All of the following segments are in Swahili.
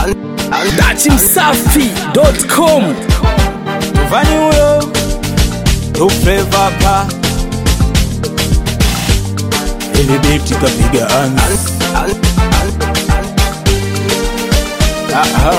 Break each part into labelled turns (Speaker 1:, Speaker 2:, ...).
Speaker 1: dachimsafi.com
Speaker 2: Vani huyo Tufleva pa Ili biti kapiga anzi Aha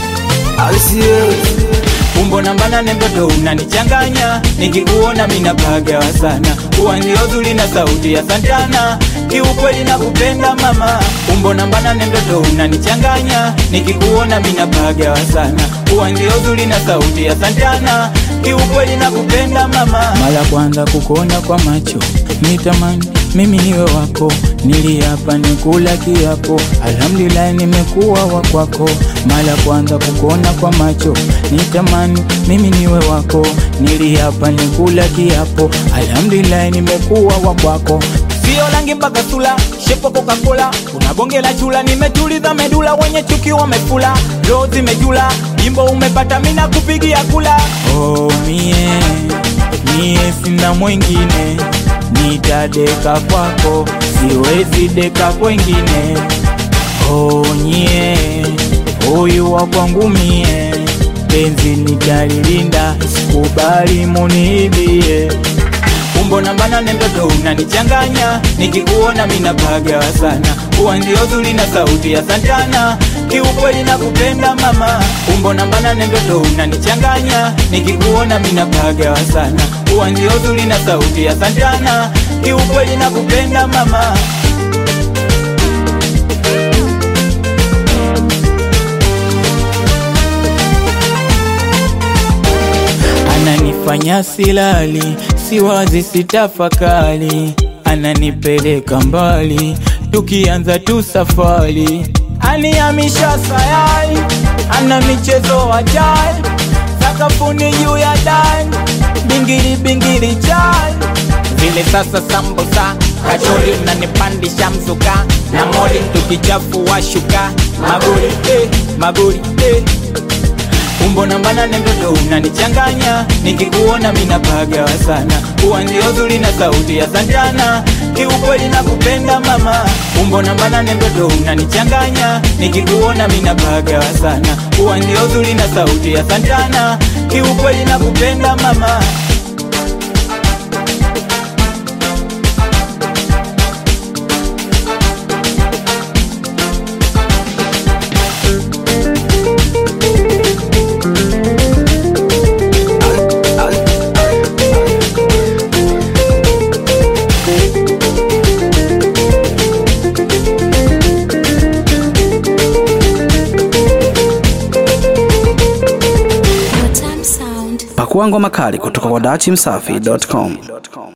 Speaker 2: Umbo namba nane mtoto unanichanganya Nikikuona mina pagawa sana Uwanzi uzuri na sauti ya Santana Kiukweli na kupenda mama Umbo namba nane mtoto unanichanganya Nikikuona mina pagawa sana Uwanzi uzuri na sauti ya Santana Kiukweli na kupenda mama Mara kwanza kukuona kwa macho Nitamani mimi niwe wako Niliapa nikula kiapo Alhamdulillah nimekuwa wa kwako Mara kwanza kukuona kwa macho Nitamani mimi niwe wako Niliapa nikula kiapo Alhamdulillah nimekuwa wa kwako Sio rangi mpaka sula, shepo Coca-Cola Kuna bonge la chula, nimetuliza medula Wenye chuki wamefula, roho zimejula Jimbo umepata, mina kupigia kula Oh mie, mie sina mwingine Nitadeka kwako, siwezi deka kwengine Oh nye, huyu wa kwangu mie Penzi nitalilinda, sikubali muniibie Umbo namba nane mtoto unanichanganya Nikikuona mina pagawa sana Uwanzi uzuri na sauti ya Santana Kiukweli na kupenda mama Umbo namba nane mtoto unanichanganya Nikikuona mina pagawa sana Uwanzi uzuri na sauti ya Santana Kiukweli na kupenda mama Ananifanya silali, siwazi sitafakali, ananipeleka mbali, tukianza tu safari, anihamisha sayari, ana michezo ajai, sakafuni juu ya dai, bingiri bingiri chai, vile sasa sambusa kachori unanipandisha mzuka na moli tukichafua shuka maguri eh, maguri eh. Umbo namba nane mtoto unanichanganya Nikikuona mina pagawa sana Uwanzi uzuri na sauti ya Santana Kiukweli na kupenda mama Umbo namba nane mtoto unanichanganya Nikikuona mina pagawa sana Uwanzi uzuri na sauti ya Santana Kiukweli na kupenda mama
Speaker 1: pakua ngoma kali kutoka kwa dachimsafi.com